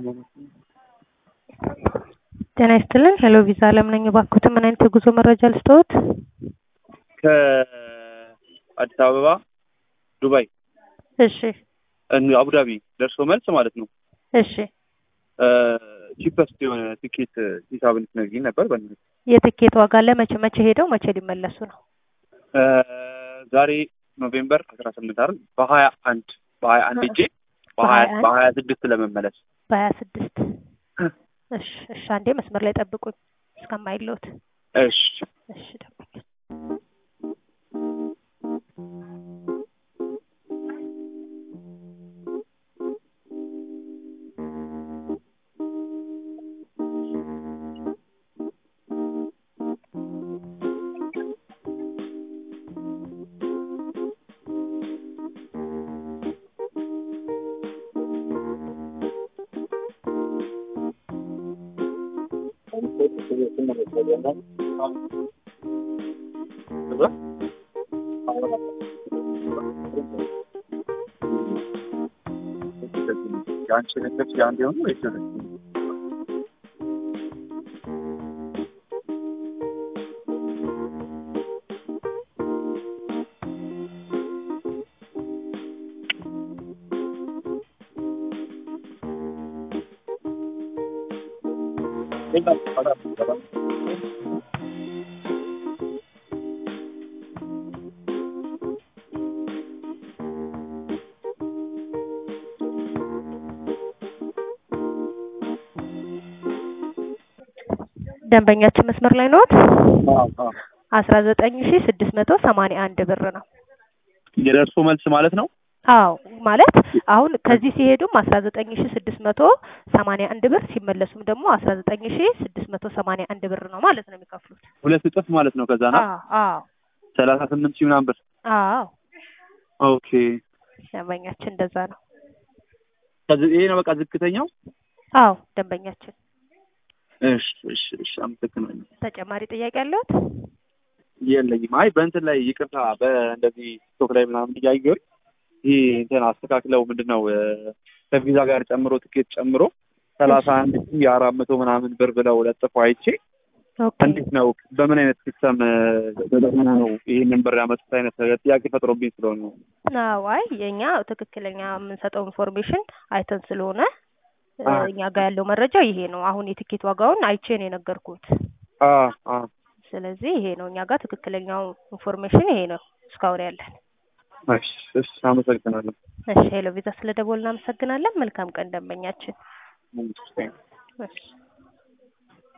ጤና ይስጥልን ሄሎ ቪዛ አለም ነኝ። እባክዎትን ምን አይነት የጉዞ መረጃ ልስጥዎት? ከአዲስ አበባ ዱባይ፣ እሺ እን- አቡዳቢ ደርሶ መልስ ማለት ነው። እሺ ቺፐስት የሆነ ቲኬት ሂሳብ እንድትነግሪኝ ነበር። በእናትሽ የትኬት ዋጋ ለመቼ መቼ ሄደው መቼ ሊመለሱ ነው? እ፣ ዛሬ ኖቬምበር አስራ ስምንት አይደል? በሀያ አንድ በሀያ አንድ ሄጄ በሀያ በሀያ አንድ በሀያ ስድስት ለመመለስ በሀያ ስድስት እሺ እሺ አንዴ መስመር ላይ ጠብቁኝ እስከማይለውት እሺ እሺ ጠብቁኝ የአንቺ ነጥብ የአንድ የሆኑ ወይስ ደንበኛችን መስመር ላይ ነዎት? አስራ ዘጠኝ ሺ ስድስት መቶ ሰማንያ አንድ ብር ነው። የደርሶ መልስ ማለት ነው። አዎ ማለት አሁን ከዚህ ሲሄዱም አስራ ዘጠኝ ሺ ስድስት መቶ ሰማንያ አንድ ብር ሲመለሱም ደግሞ አስራ ዘጠኝ ሺ ስድስት መቶ ሰማንያ አንድ ብር ነው ማለት ነው የሚከፍሉት። ሁለት እጥፍ ማለት ነው። ከዛ ና አዎ አዎ ሰላሳ ስምንት ሺህ ምናምን ብር። አዎ ኦኬ ደንበኛችን እንደዛ ነው። ከዚ- ይሄ ነው በቃ ዝቅተኛው። አዎ ደንበኛችን እሺ እሺ እሺ አመሰግናለሁ። ተጨማሪ ጥያቄ አለዎት? የለኝም። አይ በእንትን ላይ ይቅርታ፣ በእንደዚህ ቲክቶክ ላይ ምናምን እያየሁኝ ይሄ እንትን አስተካክለው ምንድን ነው እ፣ ከቪዛ ጋር ጨምሮ ትኬት ጨምሮ ሰላሳ አንድ ሺህ አራት መቶ ምናምን ብር ብለው ለጥፎ አይቼ ኦኬ እንዴት ነው በምን አይነት ሲስተም ተጠቅመው ነው ይህንን ብር ያመጡት አይነት ጥያቄ ፈጥሮብኝ ስለሆነ ነው። አዎ አይ የእኛ ትክክለኛ የምንሰጠው ኢንፎርሜሽን አይተን ስለሆነ እ፣ አ እኛ ጋር ያለው መረጃ ይሄ ነው። አሁን የትኬት ዋጋውን አይቼ ነው የነገርኩት። አ አ ስለዚህ ይሄ ነው እኛ ጋር ትክክለኛው ኢንፎርሜሽን ይሄ ነው እስካሁን ያለን። እሺ እሺ አመሰግናለሁ። እሺ ሄሎ ቪዛ ስለ ደወል እናመሰግናለን። መልካም ቀን ደንበኛችን። መንግስት እሺ